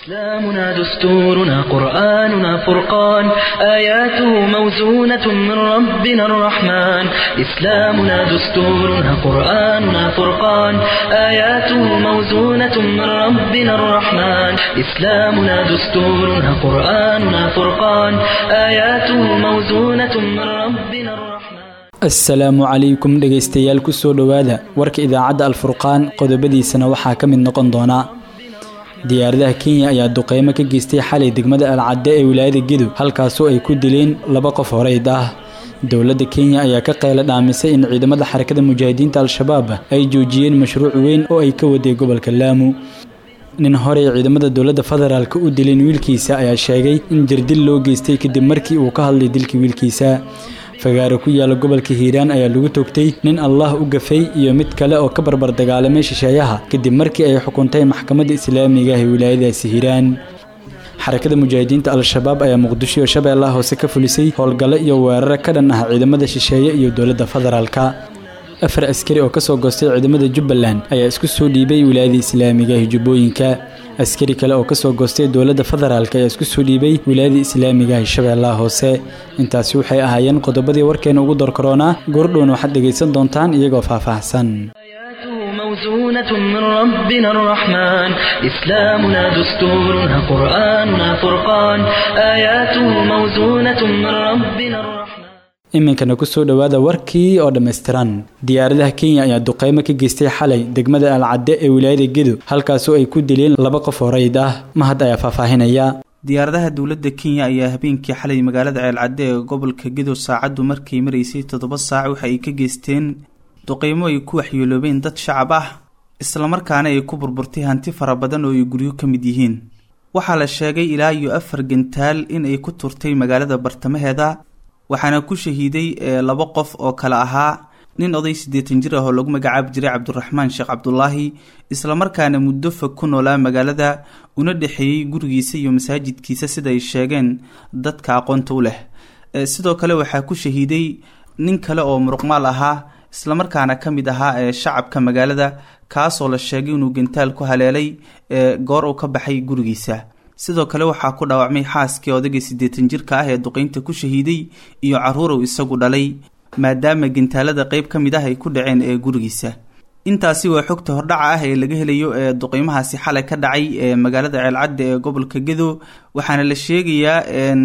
إسلامنا دستورنا قرآننا فرقان آياته موزونة من ربنا الرحمن إسلامنا دستورنا قرآننا فرقان آياته موزونة من ربنا الرحمن إسلامنا دستورنا قرآننا فرقان آياته موزونة من ربنا الرحمن asalaamu calaykum dhegaystayaal kusoo dhowaada warka idaacadda alfurqaan qodobadiisana waxaa ka mid noqon doona diyaaradaha kenya ayaa duqeymo ka geystay xalay degmada alcadde ee wilaayada gedo halkaasoo ay ku dileen laba qof horeyd ah dowladda kenya ayaa ka qayla dhaamisay in ciidamada xarakada mujaahidiinta al-shabaab ay joojiyeen mashruuc weyn oo ay ka waday gobolka laamu nin horey ciidamada dowladda federaalk u dileen wiilkiisa ayaa sheegay in jirdil loo geystay kadib markii uu ka hadlay dilkii wiilkiisa fagaaro ku yaala gobolka hiiraan ayaa lagu toogtay nin allah u gafay iyo mid kale oo ka barbar dagaalamay shisheeyaha kadib markii ay xukuntay maxkamadda islaamiga ah ee wilaayadaasi hiiraan xarakada mujaahidiinta al-shabaab ayaa muqdisho iyo shabeellaha hoose ka fulisay howlgallo iyo weeraro ka dhan ah ciidamada shisheeye iyo dowladda federaalka afar askari oo kasoo goostay ciidamada jubbaland ayaa isku soo dhiibay wilaayada islaamiga ah jubbooyinka askari kale oo kasoo goostay dowladda federaalk ayaa isku soo dhiibay wilaayada islaamiga ah shabeellaha hoose intaasi waxay ahaayeen qodobadii warkeena ugu dorkaroonaa goordhown waxaad dhegaysan doontaan iyagoo faahfaahsan آياته موزونة من ربنا الرحمن إسلامنا دستورنا قرآننا فرقان آياته موزونة من ربنا الرحمن iminkana kusoo dhowaada warkii oo dhammaystiran diyaaradaha kenya ayaa duqeymo ka geystay xalay degmada alcadde ee wilaayada gedo halkaasoo ay ku dileen laba qof horeyd ah mahad ayaa faahfaahinaya diyaaradaha dowladda kenya ayaa habeenkii xalay magaalada ceelcadde ee gobolka gedo saacaddu markay maraysay toddoba saac waxa ay ka geysteen duqeymo ay ku waxyeeloobeen dad shacab ah islamarkaana ay ku burburtay hanti fara badan oo ay guryo ka mid yihiin waxaa la sheegay ilaa iyo afar gantaal in ay ku turtay magaalada bartamaheeda waxaana ku shahiiday laba qof oo kale ahaa nin oday siddeetan jir ah oo lagu magacaabi jiray cabdiraxmaan sheekh cabdulaahi islamarkaana muddo fog ku noolaa magaalada una dhexeeyey gurigiisa iyo masaajidkiisa sida ay sheegeen dadka aqoonta u leh sidoo kale waxaa ku shahiiday nin kale oo muruqmaal ahaa islamarkaana ka mid ahaa ee shacabka magaalada kaasoo la sheegay inuu gantaal ku haleelay goor uu ka baxay gurigiisa sidoo kale waxaa ku dhaawacmay xaaskii odagii siddeetan jirka ah ee duqeynta ku shahiiday iyo caruurow isagu dhalay maadaama gintaalada qeyb ka mid ah ay ku dhaceen ee gurigiisa intaasi waa xogta hordhaca ah ee laga helayo ee duqeymahaasi xalay ka dhacay ee magaalada ceelcadda ee gobolka gedo waxaana la sheegayaa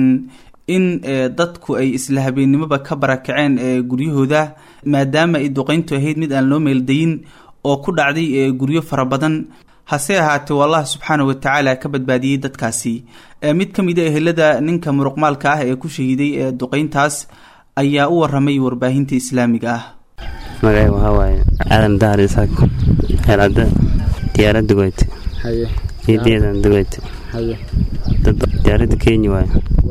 in dadku ay isla habeennimoba ka barakaceen ee guryahooda maadaama ay duqeyntu ahayd mid aan loo meeldayin oo ku dhacday ee guryo fara badan hase ahaatee u allah subxaana wa tacaala ka badbaadiyey dadkaasi mid ka mid a ehelada ninka muruqmaalka ah ee ku shahiiday ee duqeyntaas ayaa u waramay warbaahinta islaamiga ah magacay waxaa waaye aadan dahar isaaq xeelcadda diyaarad dugoyte ciideedan dugoyte diyaaradda kenya waaye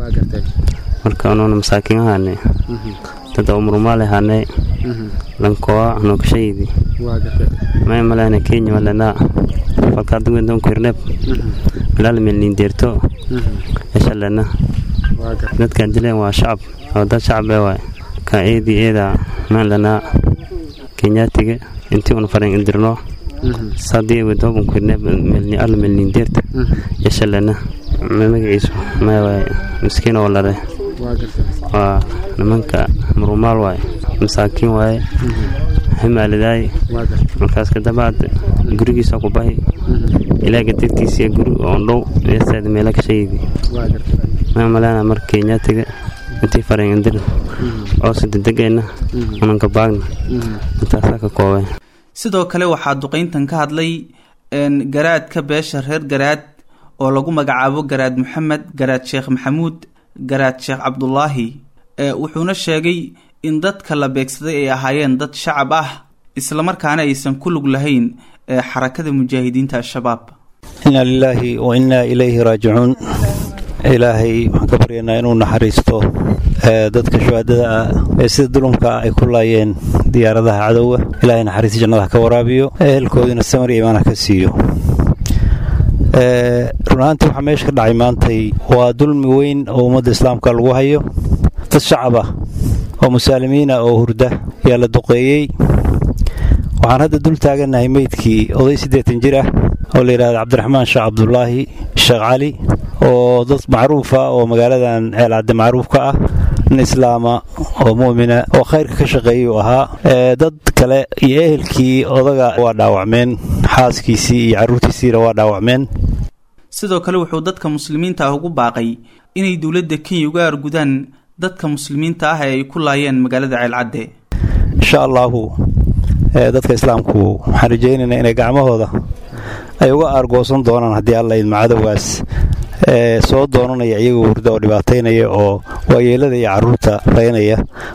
marka anuuna masaakiin ahaane dad oo murumaal ahaane lankoa anokashaydi may malena kenya malenaa falkaadugwendonkuirneb malaalmelnindeerto eshalena dadkaan dileen waa shacab oo dad shacab ee waay ka eedii eedaa maan lanaa kenyaatiga intii un faran indirno sadii wedoobankuirneb alla melnindeerta eshalena magaciisu maya waay miskiin oo lare waa nimanka murumaal waaye masaakiin waaye hamaalidaay markaas kadabaad gurigiisa ku bahi ilaaga dartiisa guri oon dhow eesaad meela ka shaydi maa maleena mar kenyaatiga intii faren indir oo sidedegeenna unanka baagna intaasaa ka koobeen sidoo kale waxaa duqeyntan ka hadlay garaadka beesha reer garaad oo lagu magacaabo garaad maxamed garaad sheekh maxamuud garaad sheekh cabdulaahi wuxuuna sheegay in dadka la beegsaday ay ahaayeen dad shacab ah islamarkaana aysan ku lug lahayn xarakada mujaahidiinta al-shabaab inna lilaahi wa innaa ilayhi raajicuun ilaahay waxaan ka baryaynaa inuu naxariisto dadka shuhaadada ah ee sida dulumka ay ku laayeen diyaaradaha cadowga ilaahay naxariista jannada ka waraabiyo ehelkoodina samar iyo imaana ka siiyo run ahaantii waxaa meesha ka dhacay maantay waa dulmi weyn oo ummadda islaamka lagu hayo dad shacab ah oo musaalimiina oo hurda ayaa la duqeeyey waxaan hadda dul taagannahay meydkii oday siddeetan jir ah oo la yidhahda cabdiraxmaan sheekh cabdulaahi sheekh cali oo dad macruufa oo magaaladan ceelcadde macruuf ka ah nin islaama oo mu'mina oo khayrka ka shaqeeyuu ahaa dad kale iyo ehelkii odaga waa dhaawacmeen xaaskiisii iyo carruurtiisiina waa dhaawacmeen sidoo kale wuxuu dadka muslimiinta ah ugu baaqay inay dowladda kenya uga argudaan dadka muslimiinta ah ee ay ku laayeen magaalada ceelcadde insha allaahu dadka islaamku waxaan rajaynaynaa inay gacmahooda ay uga aargoosan doonaan haddii alla idma cadowgaas soo doonanaya iyagoo hurda oo dhibaataynaya oo waayeelada iyo carruurta raynaya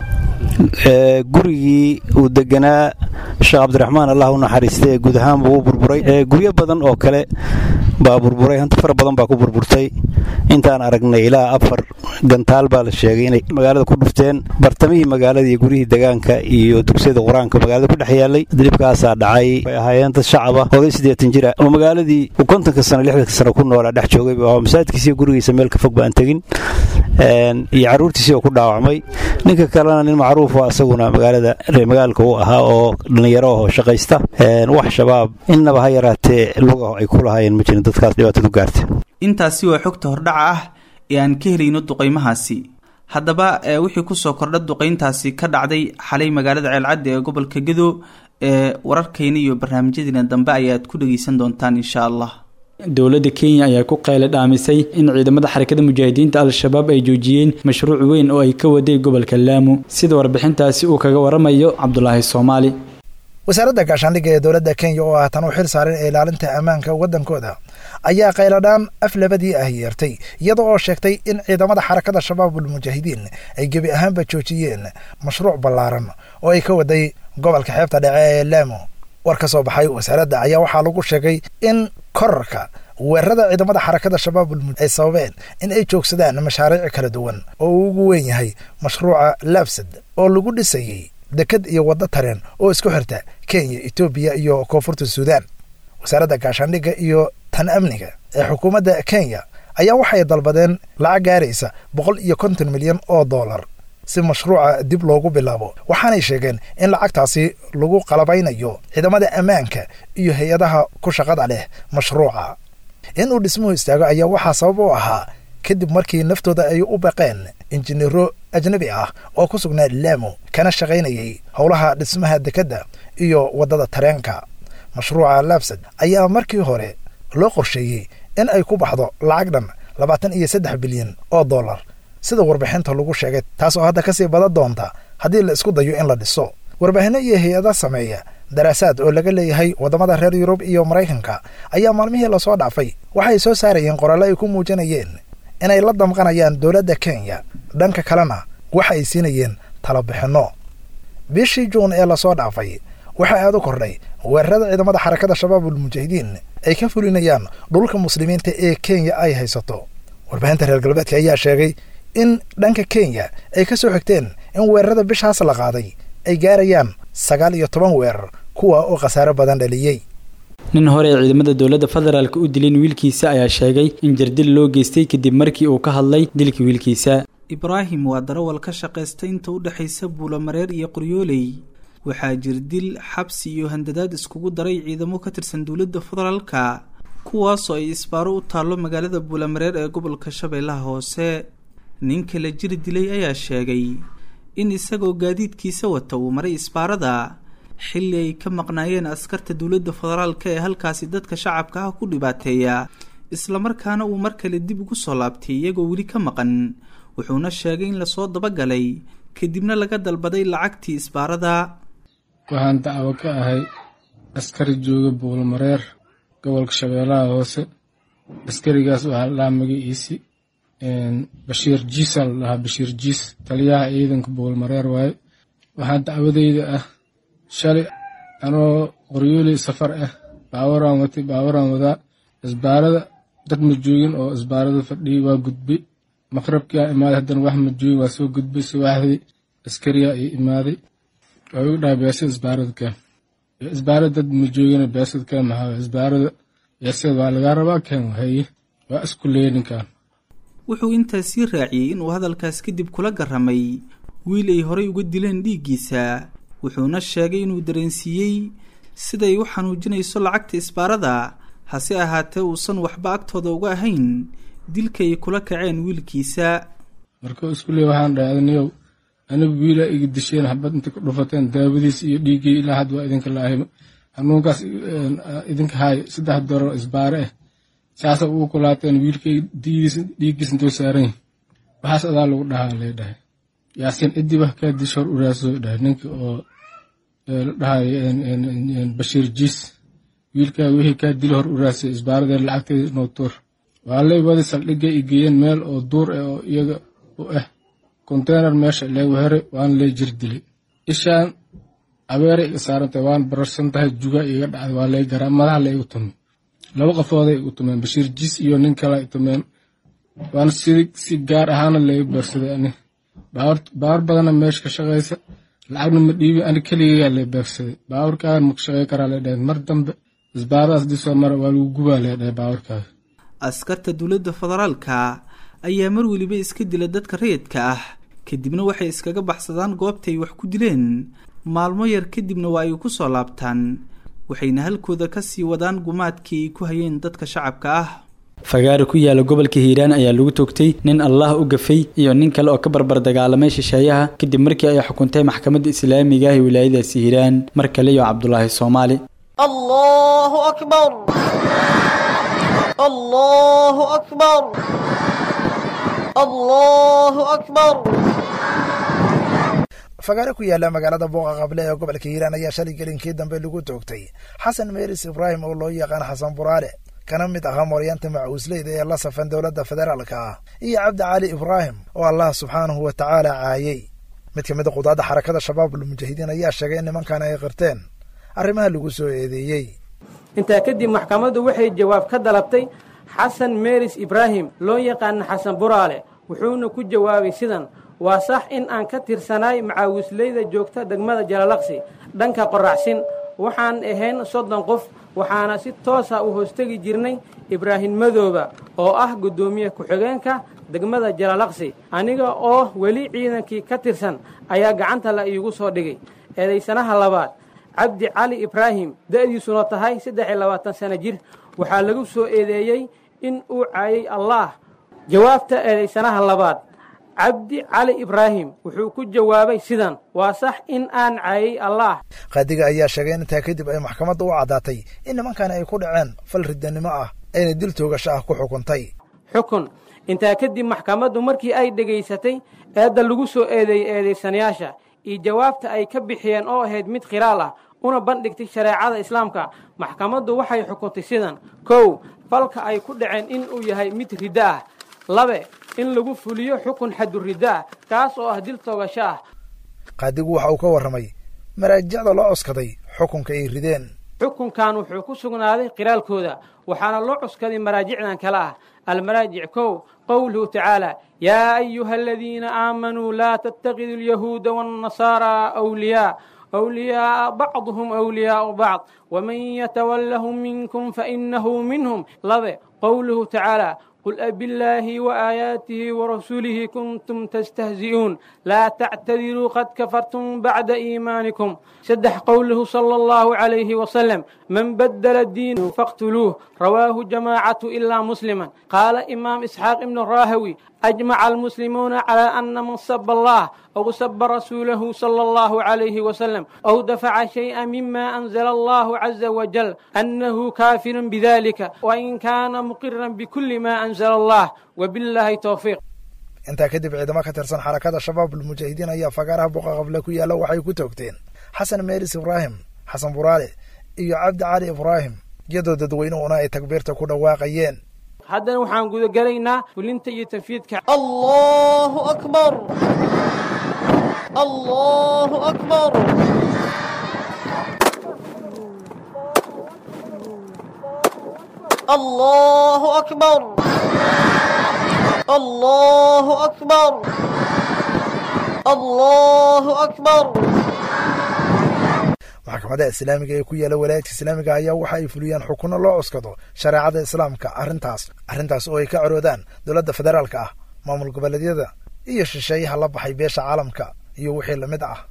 gurigii uu deganaa sheekh cabdiraxmaan allah u naxariistay ee guud ahaan buu u burburay guryo badan oo kale baa burburay hanti fara badan baa ku burburtay intaan aragnay ilaa afar gantaal baa la sheegay inay magaalada ku dhufteen bartamihii magaalada iyo guryihii degaanka iyo dugsiyada qur-aanka magaalada ku dhex yaalay dhibkaasaa dhacay way ahaayeen dad shacaba oday siddeetan jira oo magaaladii uu kontonka sano lixdanka sano ku noolaa dhex joogay buu ahaa masaajidkiisa iyo gurigiisa meel ka fog baan tegin iyo carruurtiisii oo ku dhaawacmay ninka kalena nin macruufo asaguna magaalada reemagaalka u ahaa oo dhallinyaro ahoo shaqaysta wax shabaab innaba ha yaraatee lugaho ay ku lahaayeen ma jirin dadkaas dhibaatadu gaarta intaasi waa xogta hordhaca ah ee aan ka helayno duqaymahaasi haddaba wixii kusoo kordha duqayntaasi ka dhacday xalay magaalada ceelcadde ee gobolka gedo ee wararkayna iyo barnaamijyadeena dambe ayaad ku dhegeysan doontaan insha allah dowladda kenya ayaa ku qeyle dhaamisay in ciidamada xarakada mujaahidiinta al-shabaab ay joojiyeen mashruuc weyn oo ay ka waday gobolka laamu sida warbixintaasi uu kaga waramayo cabdulaahi soomaali wasaaradda gaashaandhigga ee dowladda kenya oo ah tan u xil saaran ee ilaalinta ammaanka waddankooda ayaa qayladhaan af labadii ah yeertay iyada oo sheegtay in ciidamada xarakada shabaabul mujaahidiin ay gebi ahaanba joojiyeen mashruuc ballaaran oo ay ka waday gobolka xeebta dhece ee laamo war ka soo baxay wasaaradda ayaa waxaa lagu sheegay in korarka weerarada ciidamada xarakada shabaabul ay sababeen in ay joogsadaan mashaariic kala duwan oo uu ugu weyn yahay mashruuca laabsad oo lagu dhisayey dekad iyo waddo tareen oo isku xirta kenya etoobiya iyo koonfurta suudaan wasaaradda gaashaandhigga iyo tan amniga ee xukuumadda kenya ayaa waxay dalbadeen lacag gaaraysa boqol iyo konton milyan oo dollar si mashruuca dib loogu bilaabo waxaanay sheegeen in lacagtaasi lagu qalabaynayo ciidamada ammaanka iyo hay-adaha ku shaqada leh mashruuca in uu dhismuhu istaago ayaa waxaa sabab u ahaa kadib markii naftooda ay u baqeen injineero ajnabi ah oo ku sugnaa laamo kana shaqaynayay howlaha dhismaha dekedda iyo waddada tareenka mashruuca laabsad ayaa markii hore loo qorsheeyey in ay ku baxdo lacag dhan labaatan iyo saddex bilyan oo dollar sida warbixinta lagu sheegay taas oo hadda kasii badan doonta haddii la isku dayo in la dhiso warbaahinno iyo hay-ada sameeya daraasaad oo laga leeyahay waddamada reer yurub iyo maraykanka ayaa maalmihii lasoo dhaafay waxay soo saarayeen qoraallo ay ku muujinayeen inay la damqanayaan dowladda kenya dhanka kalena waxa ay siinayeen talabixinno bishii juun ee lasoo dhaafay waxaa aad u kordhay weerarada ciidamada xarakada shabaabul mujaahidiin ay ka fulinayaan dhulka muslimiinta ee kenya ay haysato warbaahinta reer galbeedka ayaa sheegay in dhanka kenya ay ka soo xigteen in weerarada bishaas la qaaday ay gaarayaan sagaal iyo toban weerar kuwa oo khasaaro badan dhaliyey nin hore ee ciidamada dowladda federaalk u dilin wiilkiisa ayaa sheegay in jardil loo geystay kadib markii uu ka hadlay dilka wiilkiisa ibraahim waa darawal ka shaqaysta inta u dhexaysa buulamareer iyo qoryooley waxaa jirdil xabsi iyo handadaad iskugu daray ciidamo ka tirsan dowladda federaalka kuwaasoo ay isbaaro u taallo magaalada buulamareer ee gobolka shabeellaha hoose ninka la jiri dilay ayaa sheegay in isagoo gaadiidkiisa wata uu maray isbaarada xilli ay ka maqnaayeen askarta dowladda federaalka ee halkaasi dadka shacabka ah ku dhibaateeya islamarkaana uu mar kale dib ugu soo laabtay iyagoo weli ka maqan wuxuuna sheegay in lasoo dabagalay kadibna laga dalbaday lacagtii isbaarada waxaan dacwo ka ahay askari jooga buulmareer gobolka shabeellaha hoose askarigaas waxaa la dhahaa magaciisi bashiir jiisa la dhahaa bashiir jiis taliyaha ciidanka buulmareer waaye waxaa dacwadeyda ah shalay anoo qoryooley safar ah baawaraan watay baawaraan wadaa isbaarada dad ma joogin oo isbaarada fadhiyay waa gudbay maqrabkii aa imaaday haddana wax ma joogin waa soo gudbay subaxdii askariyaa ii imaaday wuxuu igu dhahay beesada isbaarada keen isbaarada dad ma joogina beesada keen maxaa isbaarada beesada waa lagaa rabaa keen haye waa isku leeya ninkan wuxuu intaas sii raaciyey inuu hadalkaas kadib kula garramay wiil ay horay uga dileen dhiiggiisa wuxuuna sheegay inuu dareensiiyey siday u xanuujinayso lacagta isbaarada hase ahaatee uusan waxba agtooda uga ahayn dilkay kula kaceen wiilkiisa marka iskuule waxaan dhahay adniyow anigu wiilaa iga disheen xabad inta ku dhufateen daawadiis iyo dhiiggii ilaa had waa idinka laahay hanuunkaas idinka haay saddex doro isbaare ah saasa ugu kulaateen wiilkay dhiiggiis intuu saaran waxaas adaa lagu dhahaa lay dhahay yaasiin ciddii wax kaa disho hor uraaso dhahay ninka oo la dhahay bashiir jiis wiilkaa wixii kaa dilo hor uraasay isbaaradee lacagteeda inoo tuur waa lay wadi saldhigay i geeyeen meel oo duur ah oo iyaga u ah konteynar meesha leegu heray waana lay jir dilay ishaan abeeray iga saarantay waan bararsan tahay juga iga dhacday waa lay garaa madaha laygu tumay laba qofooday igu tumeen bashiir jiis iyo nin kale i tumeen waana si si gaar ahaana laygu beegsaday ani baawar badana meesha ka shaqaysa lacagna ma dhiibi ani keligayaa lay beegsaday baawarkaagan ma ka shaqey karaa lay dhahay mar dambe isbaaradaas dii soo mara waa lagu gubaa lay dhahay baawarkaaga askarta dowladda federaalka ayaa mar weliba iska dila dadka rayidka ah kadibna waxay iskaga baxsadaan goobtay wax ku dileen maalmo yar kadibna waa ay ku soo laabtaan waxayna halkooda ka sii wadaan gumaadkii ay ku hayeen dadka shacabka ah fagaari ku yaala gobolka hiiraan ayaa lagu toogtay nin allah u gafay iyo nin kale oo ka barbar dagaalamay shisheeyaha kadib markii ay xukuntay maxkamadda islaamiga ah ee wilaayadaasi hiiraan mar kale iyo cabdulaahi soomaali الله أكبر الله أكبر الله أكبر fagaare ku yaala magaalada booqa qable ee gobolka hiiraan ayaa shalay gelinkii dambe lagu toogtay xasan meeris ibraahim oo loo yaqaan xasan buraale kana mid ahaa mooryaanta macuusleyda ee la safan dowladda federaalka ah iyo cabdi cali ibraahim oo allah subxaanahu wa tacaala caayey mid ka mid a qudaadda xarakada shabaabul mujaahidiin ayaa sheegay in nimankan ay qirteen arrimaha lagu soo eedeeyey intaa kadib maxkamaddu waxay jawaab ka dalabtay xasan meeris ibraahim loo yaqaana xasan buraale wuxuuna ku jawaabay sidan waa sax in aan ka tirsanaay macaawisleyda joogta degmada jalalaqsi dhanka qoracsin waxaan ahayn soddon qof waxaana si toosa u hoostegi jirnay ibraahim madooba oo ah guddoomiye ku-xigeenka degmada jalalaqsi aniga oo weli ciidankii ka tirsan ayaa gacanta la iigu soo dhigay eedaysanaha labaad cabdi cali ibraahim da'diisuna tahay saddex iyo labaatan sano jir waxaa lagu soo eedeeyey in uu caayay allaah jawaabta eedaysanaha labaad cabdi cali ibraahim wuxuu ku jawaabay sidan waa sax in aan caayay allaah qaadiga ayaa sheegay in intaa kadib ay maxkamadda u caddaatay in nimankani ay ku dhaceen fal riddanimo ah ayna dil toogasho ah ku xukuntay xukun intaa kadib maxkamaddu markii ay dhegaysatay eedda lagu soo eedeeyey eedaysanayaasha iyo jawaabta ay ka bixiyeen oo ahayd mid khiraal ah una bandhigtay shareecada islaamka maxkamaddu waxay xukuntay sidan kow falka ay ku dhaceen in uu yahay mid riddo ah labe in lagu fuliyo xukun xaduriddo ah kaas oo ah dil toogasho ah qaadigu waxa uu ka warramay maraajicda loo cuskaday xukunka ay rideen xukunkan wuxuu ku sugnaaday qiraalkooda waxaana loo cuskaday maraajicdan kale ah almaraajic kow qowluhu tacaala yaa ayuha aladiina aamanuu laa tattakidu alyahuuda waannasaaraa awliyaa أولياء بعضهم أولياء بعض ومن يتولهم منكم فإنه منهم لبه قوله تعالى قل أب الله وآياته ورسوله كنتم تستهزئون لا تعتذروا قد كفرتم بعد إيمانكم سدح قوله صلى الله عليه وسلم من بدل الدين فاقتلوه رواه جماعة إلا مسلما قال إمام إسحاق بن الراهوي أجمع المسلمون على أن من سب الله أو سب رسوله صلى الله عليه وسلم أو دفع شيئا مما أنزل الله عز وجل أنه كافر بذلك وإن كان مقرا بكل ما أنزل الله وبالله توفيق intaa kadib ciidamo ka tirsan xarakada shabaabul mujaahidiin ayaa fagaaraha buqa qable ku yaalla waxay ku toogteen xasan meeris ibraahim xasan buraale iyo cabdi cali ibraahim iyadoo dadweynuhuna ay takbiirta ku dhawaaqayeen haddana waxaan gudagelaynaa fulinta iyo tanfiidka الله أكبر الله أكبر الله أكبر الله أكبر الله أكبر maxkamadaha islaamiga ee ku yaala walaayadka islaamiga ayaa waxa ay fuliyaan xukunno loo cuskado shareecada islaamka arrintaas arrintaas oo ay ka caroodaan dowladda federaalka ah maamul goboleedyada iyo shisheeyaha la baxay beesha caalamka iyo wixii lamid ah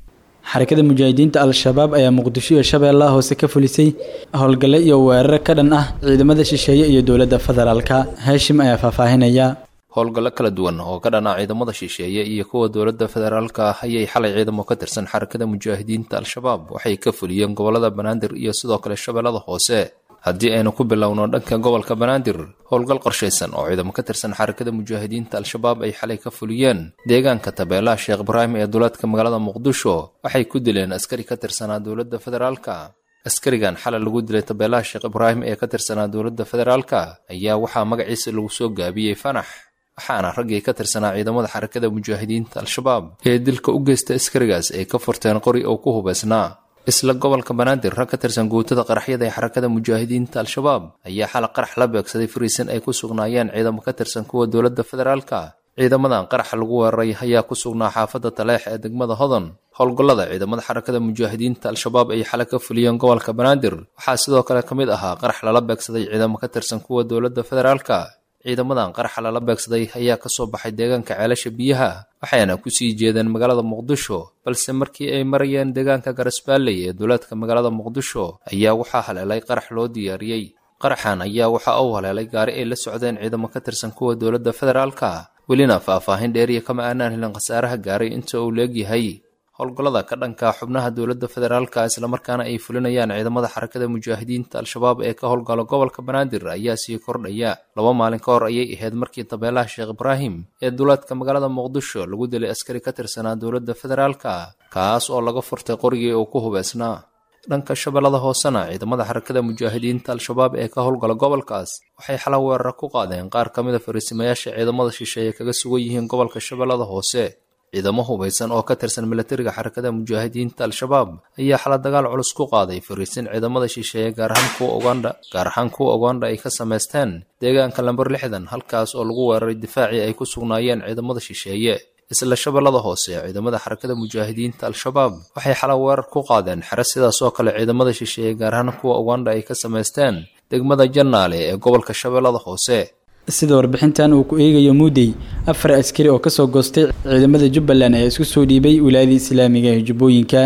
xarakada mujaahidiinta al-shabaab ayaa muqdisho iyo shabeellaha hoose ka fulisay howlgalle iyo weerar ka dhan ah ciidamada shisheeye iyo dowladda federaalka haashim ayaa faahfaahinaya howlgallo kala duwan oo ka dhan ah ciidamada shisheeye iyo kuwa dowladda federaalka ah ayay xalay ciidamo ka tirsan xarakada mujaahidiinta al-shabaab waxay ka fuliyeen gobollada banaadir iyo sidoo kale shabeellada hoose haddii aynu ku bilowno dhanka gobolka banaadir howlgal qorshaysan oo ciidamo ka tirsan xarakada mujaahidiinta al-shabaab ay xalay ka fuliyeen deegaanka tabeelaha sheekh ibraahim ee duleedka magaalada muqdisho waxay ku dileen askari ka tirsanaa dowladda federaalka askarigan xalay lagu dilay tabeelaha sheekh ibraahim ee ka tirsanaa dowladda federaalka ayaa waxaa magaciisa lagu soo gaabiyey fanax waxaana raggii ka tirsanaa ciidamada xarakada mujaahidiinta al-shabaab ee dilka u geysta askarigaas ay ka furteen qori oo ku hubaysnaa isla gobolka banaadir rag ka tirsan guutada qaraxyada ee xarakada mujaahidiinta al-shabaab ayaa xalay qarax la beegsaday fariisin ay ku sugnaayeen ciidamo ka tirsan kuwa dowladda federaalka ciidamadan qaraxa lagu weeraray ayaa ku sugnaa xaafadda taleex ee degmada hodon howlgallada ciidamada xarakada mujaahidiinta al-shabaab ay xalay ka fuliyeen gobolka banaadir waxaa sidoo kale ka mid ahaa qarax lala beegsaday ciidamo ka tirsan kuwa dowladda federaalka ciidamadan qaraxa lala beegsaday ayaa ka soo baxay deegaanka ceelasha biyaha waxayna ku sii jeedeen magaalada muqdisho balse markii ay marayeen deegaanka garasbaalley ee duleedka magaalada muqdisho ayaa waxaa haleelay qarax loo diyaariyey qaraxan ayaa waxa uu haleelay gaari ay la socdeen ciidamo ka tirsan kuwa dowladda federaalka welina faahfaahin dheeriya kama aanaan helin khasaaraha gaaray inta uu leegyahay howlgallada ka dhanka xubnaha dowladda federaalka islamarkaana ay fulinayaan ciidamada xarakada mujaahidiinta al-shabaab ee ka howlgala gobolka banaadir ayaa sii kordhaya laba maalin ka hor ayay ahayd markii tabeelaha sheekh ibraahim ee duleedka magaalada muqdisho lagu dilay askari ka tirsanaa dowladda federaalka kaas oo laga furtay qorigii uu ku hubaysnaa dhanka shabeellada hoosena ciidamada xarakada mujaahidiinta al-shabaab ee ka howlgala gobolkaas waxay xala weerara ku qaadeen qaar ka mid a fariisimayaasha ciidamada shisheeye kaga sugan yihiin gobolka shabeellada hoose ciidamo hubaysan oo ka tirsan milatariga xarakada mujaahidiinta al-shabaab ayaa xala dagaal culus ku qaaday fariisin ciidamada shisheeye gaar ahaan kuwa ugandha gaar ahaan kuwa ugandha ay ka samaysteen deegaanka lamber lixdan halkaas oo lagu weeraray difaacii ay ku sugnaayeen ciidamada shisheeye isla shabeellada hoose ciidamada xarakada mujaahidiinta al-shabaab waxay xala weerar ku qaadeen xere sidaas oo kale ciidamada shisheeye gaar ahaan kuwa ugandha ay ka samaysteen degmada jannaale ee gobolka shabeellada hoose sida warbixintan uu ku eegayo muudey afar askari oo kasoo goostay ciidamada jubbaland ayaa isku soo dhiibay wilaayada islaamiga ee jubbooyinka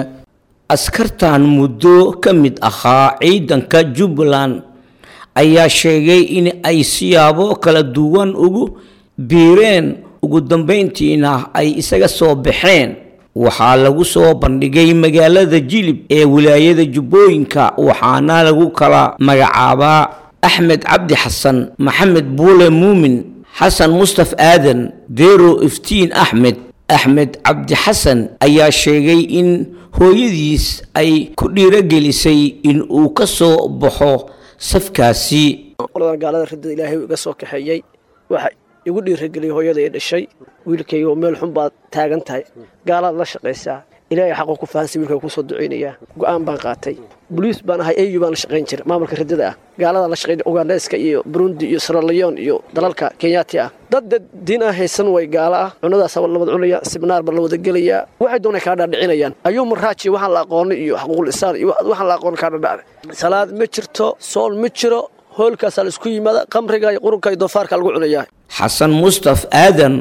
askartan muddo ka mid ahaa ciidanka jubbaland ayaa sheegay in ay siyaabo kala duwan ugu biireen ugu dambeyntiina ay isaga soo baxeen waxaa lagu soo bandhigay magaalada jilib ee wilaayada jubbooyinka waxaana lagu kala magacaabaa axmed cabdi xasan maxamed buule muumin xasan mustaf aadan deero iftiin axmed axmed cabdi xasan ayaa sheegay in hooyadiis ay ku dhiirogelisay in uu ka soo baxo safkaasi qoladan gaalada ridada ilaahay iga soo kaxeeyey waxa igu dhiirageliyay hooyada ay dhashay wiilkayga oo meel xun baad taagan tahay gaalaad la shaqaysaa ilaahay xaqoo ku fahansa wiilkayga kusoo ducaynayaa go'aan baan qaatay boliis baan ahay au baan la shaqayn jira maamulka ridada ah gaalada la shaqayn ugandeska iyo burundi iyo siralayon iyo dalalka kenyaati ah dad dad diin aan haysan way gaalo ah cunadaasa la wada cunaya sibnaar baa la wada gelayaa waxay doonay kaa dhaadhicinayaan ayuu maraaji waxaan la aqoonay iyo xaquuqul isaan iyo waxaan la aqoon kaa dhadhacday salaad ma jirto sool ma jiro hoolkaasaa la isku yimaada qamriga iyo qurunka iyo doofaarka lagu cunayaa xasan mustaf aadan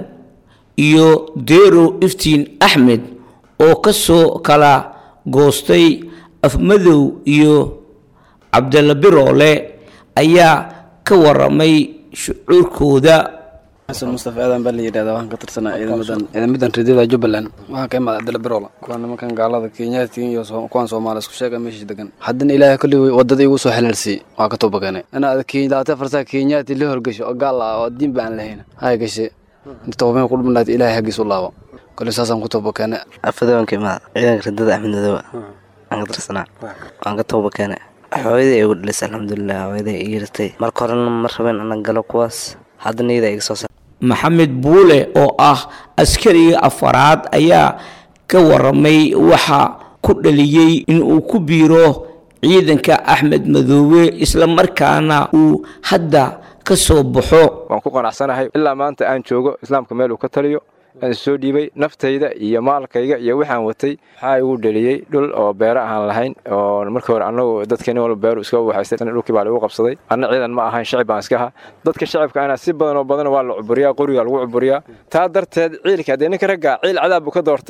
iyo deero iftiin axmed oo ka soo kala goostay afmadow iyo cabdalla biroole ayaa ka waramay shucuurkooda xasan mustafa aadan baa la yidhahdaa waxaan ka tirsanaa ciidamadan ciidamadan ridada jubbaland waxaan ka imaada cabdalla biroole kuwa nimankan gaalada kenyaati iyo kuwan soomaaliya isku sheega meesha degan haddana ilaahay kolli wadada igu soo xelaalsiiyey waa ka toobakeenay inaad labaatan farsaa kenyaati la horgesho oo gaal ah oo diin ba aan lahayn hay gashe toobameen ku dhumnaad ilaahay haggiis u laabo kolli saasaan ku toobakeenay afadoonka imaada ciidanka ridada axmed madooba waan ka tirsanaa waan ka toobakeenay hooyaday igu dhalisay alxamdulilah hooyaday i yirtay marka horena ma rabeen ana galo kuwaas haddana iyada iga soo sa maxamed buule oo ah askariga afaraad ayaa ka waramay waxa ku dhaliyey in uu ku biiro ciidanka axmed madoobe islamarkaana uu hadda ka soo baxo waan ku qanacsanahay ilaa maanta aan joogo islaamka meel uu ka taliyo aan soo dhiibay naftayda iyo maalkayga iyo waxaan watay waxaa igu dheliyey dhul oo beero aan lahayn oo markii hore annagu dadkani walba beeru iska waxaystay dhulkii baa lagu qabsaday anna ciidan ma ahayn shacib baan iska ahaa dadka shacibka ana si badan oo badan waa la cuburiyaa qoriga lagu cuburiyaa taa darteed ciilka haddee ninka raggaa ciil cadaab buu ka doortay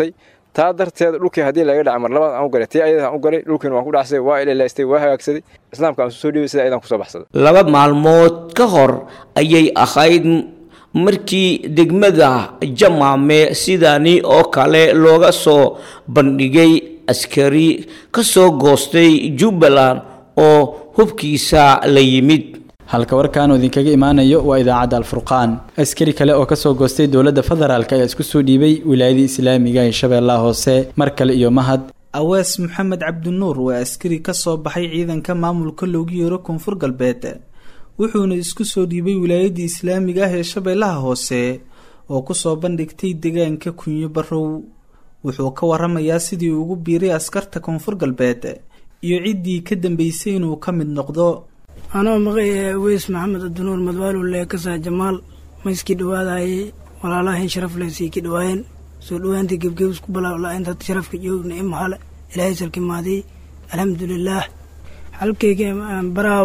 taa darteed dhulkii haddii laga dhaca mar labaad aan u galay tii ayada aan u galay dhulkiina waan ku dhacsaday waa ilalaystay waa hagaagsaday islaamka aan soo dhiibay sida ayadaan kusoo baxsaday laba maalmood ka hor ayay ahayd markii degmada jamaame sidani oo kale looga soo bandhigay askari ka soo goostay jubbaland oo hubkiisa la yimid halka warkaan uu idinkaga imaanayo waa idaacadda alfurqaan askari kale oo kasoo goostay dowladda federaalk ayaa isku soo dhiibay wilaayadii islaamiga ee shabeellaha hoose mar kale iyo mahad awees maxamed cabdinuur waa askari ka soo baxay ciidanka maamulka loogu yeero koonfur galbeed wuxuuna isku soo dhiibay wilaayadii islaamiga ah ee shabeellaha hoose oo kusoo bandhigtay deegaanka kunyo barow wuxuu ka waramayaa sidii ugu biiray askarta koonfur galbeed iyo ciddii ka dambeysay inuu ka mid noqdo anoo maqay weys maxamed abdinuur madwaaluu leekasaa jamaal ma iskii dhawaadayay walaalahayn sharaf leh sii ki dhawaayeen soo dhawaantii gebgebis ku balawla intaad sharafka joogna i mahale ilaahay salki maadii alxamdulilaah halkayga baraaw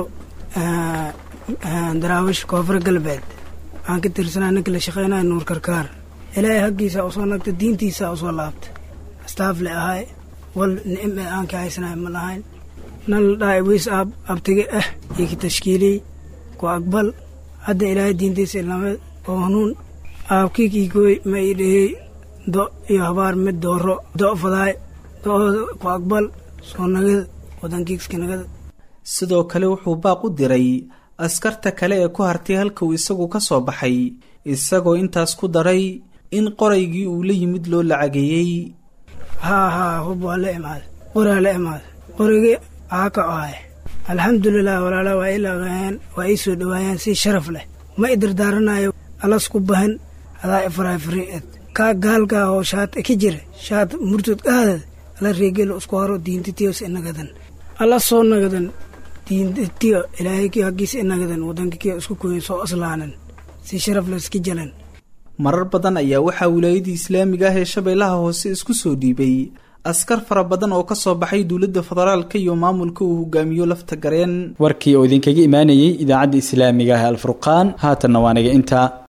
daraawish koonfur galbeed waxaan ka tirsanaa ninka la shaqeynaya nuur karkaar ilaahay haggiisa usoo nagta diintiisa usoo laabta astaafle ahay wal nicim ee aan ka haysanahay ma lahayn nan la dhahay weys aab abtige ah iyo ki tashkiiliyey ku aqbal hadda ilaahay diintiisa ilaamad oo hanuun aabkiikikoy ma ii dhehey do iyo habaar mid dooro do fadaay do-ooda ku aqbal soo nagada wadankiiska nagada sidoo kale wuxuu baaq u diray askarta kale ee ku hartay halka uu isagu ka soo baxay isagoo intaas ku daray in qoraygii uu la yimid loo lacageeyey haa haa hub waa la imaada qoraa la imaada qorigii aa ka ahay alxamdulilah walaala waa ii laqaayeen waa ii soo dhawaayeen si sharaf leh ma i dardaaranayo alas ku bahan adaa ifaraafiried kaa gaalkaa oo shaat ka jira shaat murtad qaadad ala reegelo isku haro diintitiyos inagadan ala soo nagadan diintitiyo ilaahayki haggiisa inagadan wadankakiyo isku koyo soo aslaanan si sharaf leh iska jalan marar badan ayaa waxaa wilaayadii islaamiga ah ee shabeellaha hoose isku soo dhiibay askar fara badan oo ka soo baxay dowladda federaalka iyo maamulka uu hogaamiyo lafta gareen warkii oo idinkaga imaanayey idaacadda islaamiga ah alfurqaan haatanna waa naga intaa